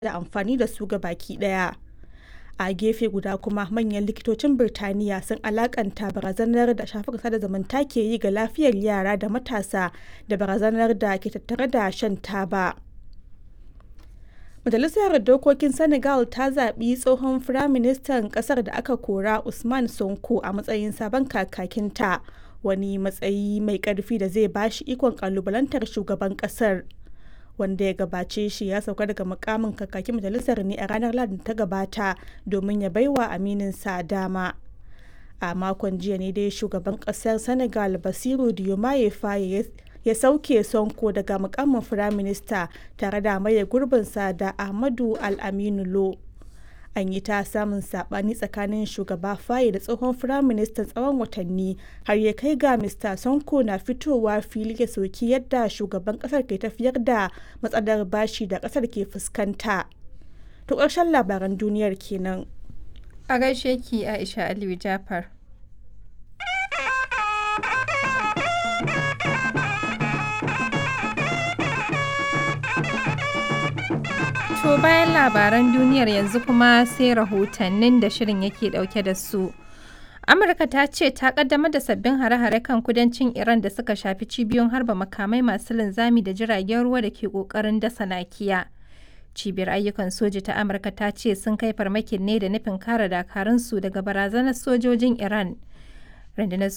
da amfani da su gabaki ɗaya. A gefe guda kuma manyan likitocin Birtaniya sun alakanta barazanar da shafukan sada zumunta ke yi ga lafiyar yara da matasa da barazanar da ke tattare da shan taba. Majalisar Dokokin Senegal ta zaɓi tsohon Firaministan ƙasar da aka kora Usman Sonko a matsayin sabon kakakinta, wani matsayi mai ƙarfi da zai ba shi ikon ƙalubalantar shugaban ƙasar. Wanda ya gabace shi ya sauka daga mukamin kakakin majalisar ne a ranar Lahadi ta gabata domin ya baiwa amininsa dama. A makon jiya ne dai shugaban ƙasar Senegal Basiru Diomaye Faye ya sauke Sonko daga mukamin firaminista tare da maye gurbinsa da Ahmadu Al-Aminu Lo. An yi ta samun sabani tsakanin shugaba Faye da tsohon firaministan tsawon watanni har ya kai ga Mr. Sonko na fitowa fili ya soki yadda shugaban kasar ke tafiyar da matsalar bashi da kasar ke fuskanta. To ƙarshen labaran duniyar kenan. A gaishe ki Aisha Aliyu Jafar. To bayan labaran duniyar yanzu kuma sai rahotannin da shirin yake dauke da su. Amurka ta ce ta kaddamar da sabbin hare-hare kan kudancin Iran da suka shafi cibiyoyin harba makamai masu linzami da jiragen ruwa da ke kokarin dasa nakiya. Cibiyar ayyukan soji ta Amurka ta ce sun kai farmakin ne da nufin kare dakarunsu daga barazanar sojojin Iran. Rundunar